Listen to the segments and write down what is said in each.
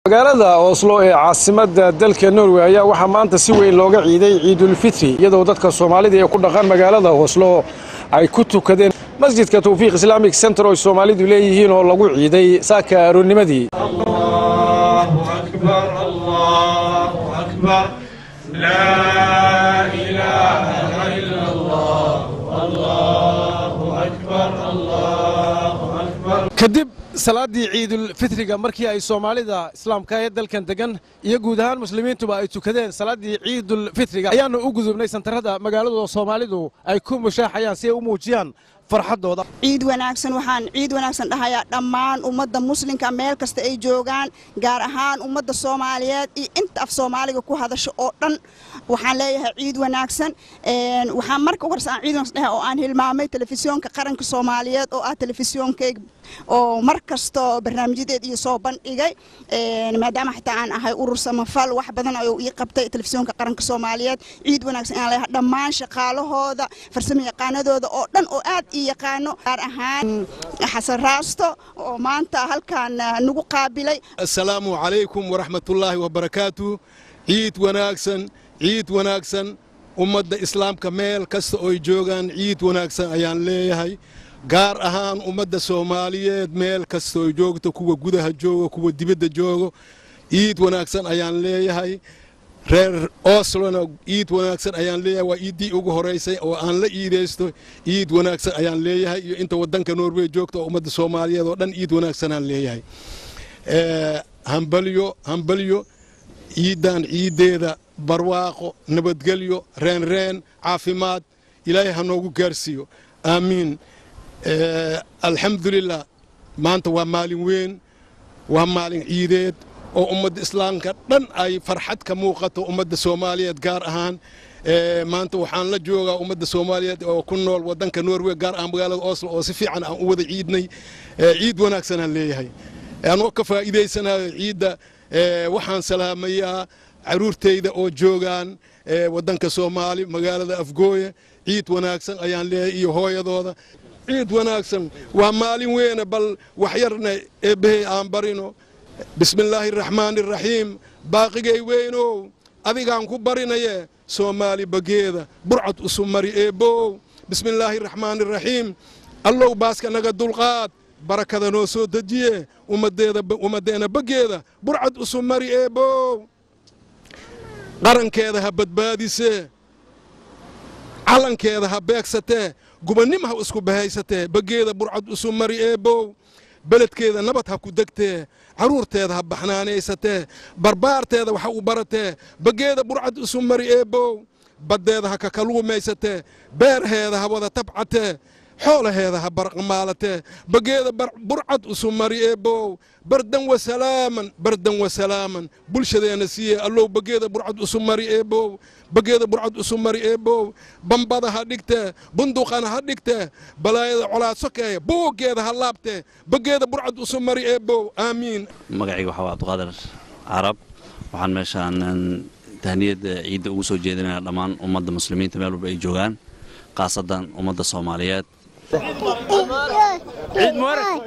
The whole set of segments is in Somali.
magaalada oslo ee caasimadda dalka norway ayaa waxaa maanta si weyn looga ciiday ciidulfitri iyadoo dadka soomaalida ee ku dhaqan magaalada oslo ay ku tukadeen masjidka tawfiiq islaamic center oo ay soomaalidu leeyihiin oo lagu ciiday saaka aroornimadii kadib salaaddii ciidulfitriga markii ay soomaalida islaamka ee dalkan degan iyo guud ahaan muslimiintuba ay tukadeen salaaddii ciidulfitriga ayaanu u gudubnay santarada magaaladu soomaalidu ay ku mushaaxayaan si ay u muujiyaan farxaddooda ciid wanaagsan waxaan ciid wanaagsan dhahayaa dhammaan ummadda muslimka meel kasta ay joogaan gaar ahaan ummadda soomaaliyeed iyo inta af soomaaliga ku hadasho oo dhan waxaan leeyahay ciid wanaagsan waxaan marka ugu horse aan ciid wanaagsan dhahay oo aan hilmaamay telefisyoonka qaranka soomaaliyeed oo ah telefisyonkayga oo mar kasta barnaamijyadeed iyo soo bandhigay maadaama xitaa aan ahay urur samafal wax badan ayuu ii qabtay telefisyoonka qaranka soomaaliyeed ciid wanaagsan aan leeyahay dhammaan shaqaalahooda farsamo yaqaanadooda oo dhan oo aad ii yaqaano gaar ahaan xasan raasto oo maanta halkan nagu qaabilay assalaamu calaykum waraxmatullaahi wabarakaatu ciid wanaagsan ciid wanaagsan ummadda islaamka meel kasta ooy joogaan ciid wanaagsan ayaan leeyahay gaar ahaan ummadda soomaaliyeed meel kastooy joogto kuwa gudaha joogo kuwa dibadda joogo ciid wanaagsan ayaan leeyahay reer oslona ciid wanaagsan ayaan leeyahay waa iiddii ugu horaysay oo aan la iidaysto ciid wanaagsan ayaan leeyahay iyo inta waddanka norway joogta oo ummadda soomaaliyeed oo dhan ciid wanaagsanaan leeyahay hambalyo hambalyo ciiddan ciiddeeda barwaaqo nabadgelyo reenreen caafimaad ilaahay ha noogu gaarsiiyo aamiin alxamdulilah maanta waa maalin weyn waa maalin ciideed oo ummadda islaamka dhan ay farxad ka muuqato ummadda soomaaliyeed gaar ahaan maanta waxaan la joogaa ummadda soomaaliyeed oo ku nool waddanka norway gaar ahaan magaalada oslo oo si fiican aan u wada ciidnay ciid wanaagsanaan leeyahay anoo ka faa'iidaysanayo ciidda waxaan salaamayaa caruurtayda oo joogaan waddanka soomaali magaalada afgooye ciid wanaagsan ayaan leeyahay iyo hooyadooda ciid wanaagsan waa maalin weyne bal waxyarna eebbahey aan barino bismillaahi araxmaani araxiim baaqigay weynow adigaan ku barinaye soomaali bageeda burcad usumari eebbow bismillaahi araxmaani araxiim allow baaska naga dulqaad barakada noo soo dejiye ummaddeena bageeda burcad usumari eebbow qarankeeda ha badbaadisee calankeeda ha beegsatee gubannimo ha isku bahaysatee bageeda burcad usumari eebbow beledkeeda nabad ha ku degtee carruurteeda ha baxnaanaysatee barbaarteeda waxa u baratee bageeda burcad isu mari eebbow baddeeda ha kakaluumaysatee beerheeda ha wada tabcatee xoolaheeda ha barqamaalatee bageeda burcad isu mari eebbow bardan wasalaaman bardan wasalaaman bulshadeenna siiye allow bageeda burcad isu mari eebbow bageeda burcad isu mari eebbow bambada ha dhigtee bunduqana ha dhigtee balaayada colaad sokeeya booggeeda ha laabtee bageeda burcad isu mari eebbow aamiin magacayga waxaa waa abduqaadir carab waxaan meeshaan tahniyadda ciidda ugu soo jeedinaya dhammaan ummadda muslimiinta meel walba ay joogaan khaasadan ummadda soomaaliyeed ciid mubarak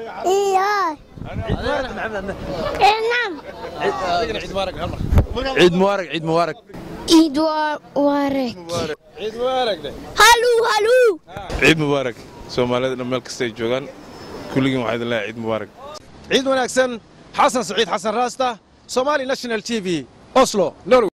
ciid mubaarag ciid mubaarag ciid mubaarag ciid mubaarag haluu haluu ciid mubaarak soomaalida dhan meel kasta ay joogaan kulligiin waxaa idin leeyahay ciid mubaarak ciid wanaagsan xasan saciid xasan raasta somali national t v oslo norway